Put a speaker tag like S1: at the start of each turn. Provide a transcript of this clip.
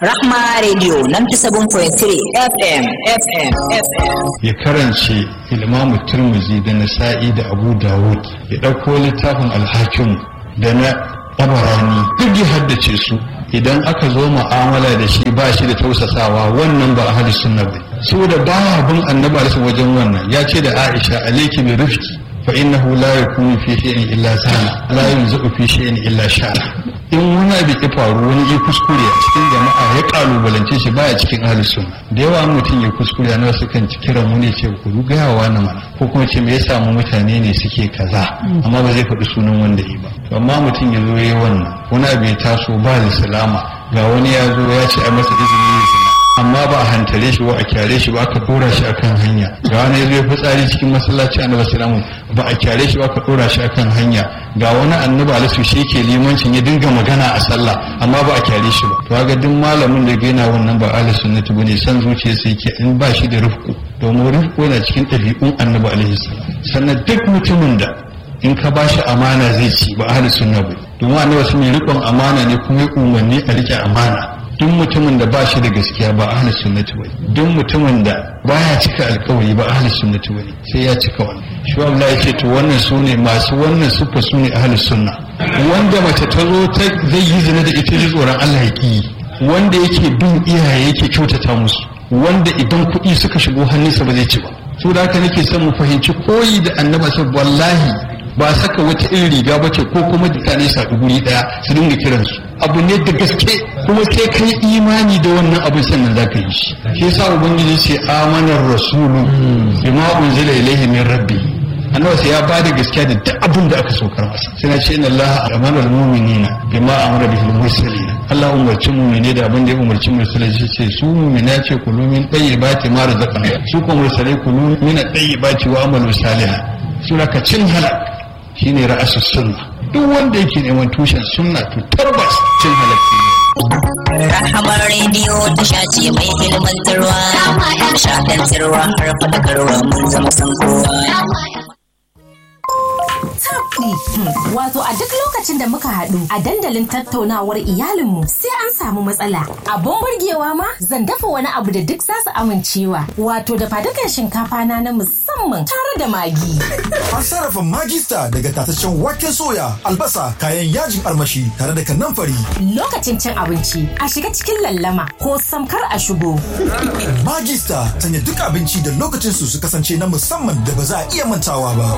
S1: Rahma Radio 97.3 FM FM FM.
S2: ya karance ilmamu turmuzi da nasa'i da abu dawud ya ɗauko littafin alhakim da na tabarani duk ya haddace su idan aka zo mu'amala da shi ba shi da tausasawa wannan ba ahli sunna ba saboda baya bin annabi alaihi wajen wannan ya ce da aisha alayki bi rifqi fa innahu la yakunu fi shay'in illa sana la yunzu fi shay'in illa shara in wani abu ya faru wani ya kuskure a cikin jama'a ya kalubalance shi baya cikin ahli sunna da yawa mutum ya kuskure na wasu kan kiran wani ce ku gaya wa na mana ko kuma ce me ya samu mutane ne suke kaza amma ba zai faɗi sunan wanda yi ba to amma mutum ya zo ya wannan wani abu ya taso ba da salama ga wani ya zo ya ce a masa izini ya zina amma ba a hantare shi ba a kyare shi ba aka dora shi akan hanya ga wani ya zo ya fitsari cikin masallaci annabi sallallahu ba a kyare shi ba aka dora shi akan hanya ga wani annabi alisu shi yake limancin ya dinga magana a sallah amma ba a kyare shi ba to ga duk malamin da ga yana wannan ba ahli sunnati bane san zuciya sai yake in ba shi da rufku domin rufku yana cikin ɗabi'un annabi alaihi salam sannan duk mutumin da in ka ba shi amana zai ci ba ahli sunna ba domin annabi sun yi riƙon amana ne kuma ya umarni a riƙe amana duk mutumin da ba shi da gaskiya ba ahli sunnati bane duk mutumin da baya cika alkawari ba ahli sunnati bane sai ya cika wannan shi Allah ya ce to wannan sune masu wannan sufa sune ahli sunna wanda mace ta zo ta zai yi zina da ita ji tsoron Allah ya ki wanda yake bin iyaye yake kyautata musu wanda idan kuɗi suka shigo hannunsa ba zai ci ba so da haka nake son mu fahimci koyi da annaba sai wallahi ba saka wata irin riga ba ce ko kuma mutane su haɗu guri ɗaya su dinga kiransu abu ne da gaske kuma sai kai imani da wannan abin sannan za ka yi shi shi yasa ubangiji ce amanar rasulu bima unzila ilaihi min rabbi annabi sai ya ba da gaskiya da duk abin da aka saukar masa sai na ce inna allaha amara almu'minina bima amara bihi almursalin Allah umarci mu'mine da abin da ya umarci mursalai shi ce su mu'mina ce kulu min tayyibati ma razaqna su kuma mursalai kulu min tayyibati wa amalu salihan sura ka cin halak shine ra'asus sunna duk wanda yake neman tushen sunna to tabbas cin halakki ne
S1: Rahama Radio tasha ce mai ilmantarwa, shaɗantarwa har faɗakarwa mun zama san kowa.
S3: tabdi. Wato a duk lokacin da muka haɗu a dandalin tattaunawar iyalinmu sai an samu matsala. Abun burgewa ma zan dafa wani abu da duk za su amincewa. Wato da fadukan shinkafa na na musamman tare da magi.
S4: An sarrafa magista daga tataccen waken soya, albasa, kayan yajin armashi tare da kanamfari.
S3: Lokacin cin abinci a shiga cikin lallama ko samkar a shigo.
S4: Magista sanya duk abinci da lokacin su su kasance na musamman da ba za a iya mantawa ba.